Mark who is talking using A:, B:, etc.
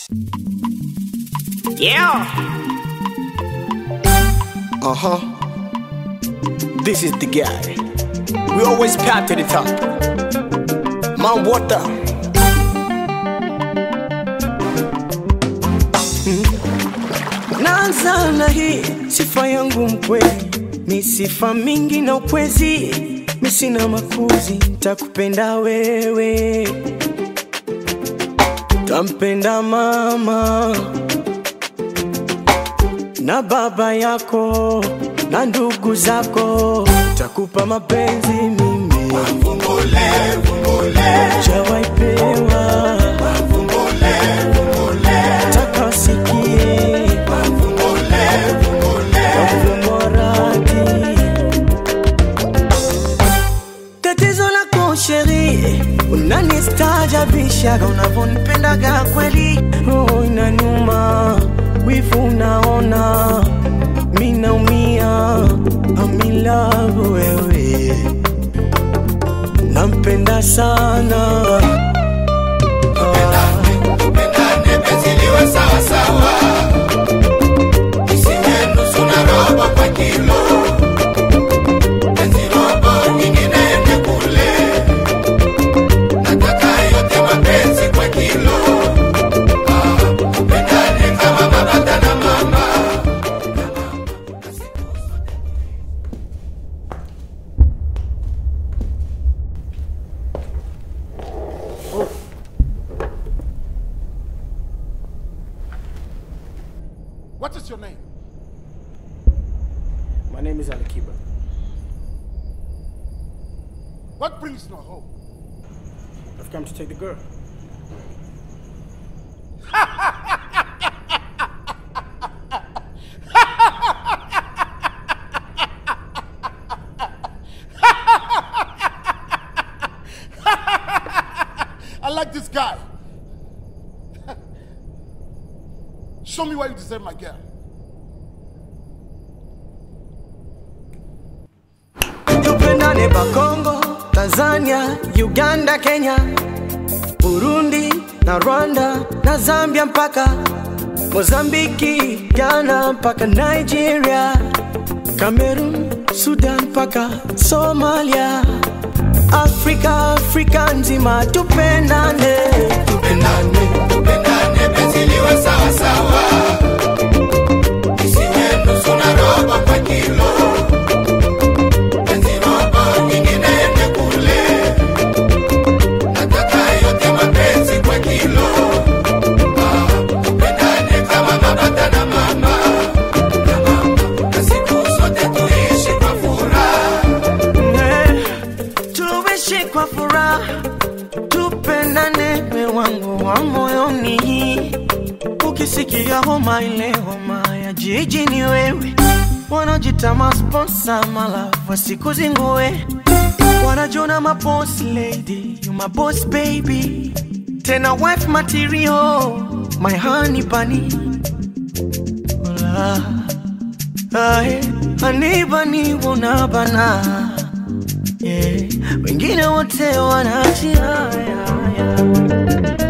A: Yeah.
B: Uh huh. This is the guy. We always path to the top. Mount Water. Naanza na hii sifa yangu mkweli, ni sifa mingi na ukwezi, mi sina makuzi, takupenda wewe, tampenda mama na baba yako na ndugu zako, takupa mapenzi mimi jawaipewa taka wasikie wavumoradi tatizo lako sheri unanistaajabishaga unavyonipendaga kweli roho inanuma wivu unaona mi naumia amilavu wewe nampenda sana
C: Tupendane penzi liwe sawa sawa, isiwe nusu na robo kwa kilo. Penzi robo nyingine ende kule, nataka yote mapenzi kwa kilo. Ah, tupendane kama baba na mama.
D: What is your name?
B: my name is alikiba
D: What brings you home?
B: i've come to take the girl
D: I like this guy. Show me why you deserve my girl.
B: tupendane bakongo tanzania uganda kenya burundi na rwanda na zambia mpaka mozambiki ghana mpaka nigeria cameroon sudan mpaka somalia afrika afrika nzima tupendane
C: Tupendane, tupendane penzi liwe sawa sawa, isiwe nusu na robo kwa kilo. Penzi robo nyingine ende kule, nataka yote mapenzi kwa kilo. Ah, tupendane kama baba na mama, na mama, na siku zote tuishi kwa furaha.
B: Eh, tuishi kwa furaha tupendane we wangu wa moyoni ukisikia homa ile homa ya jiji ni wewe wanajita masponsa malavu wasikuzingue wanajona maboss lady you my boss baby tena wife material my honey bunny Hola. Ae, anibani unabana yeah. wengine wote wanaachia yeah, yeah.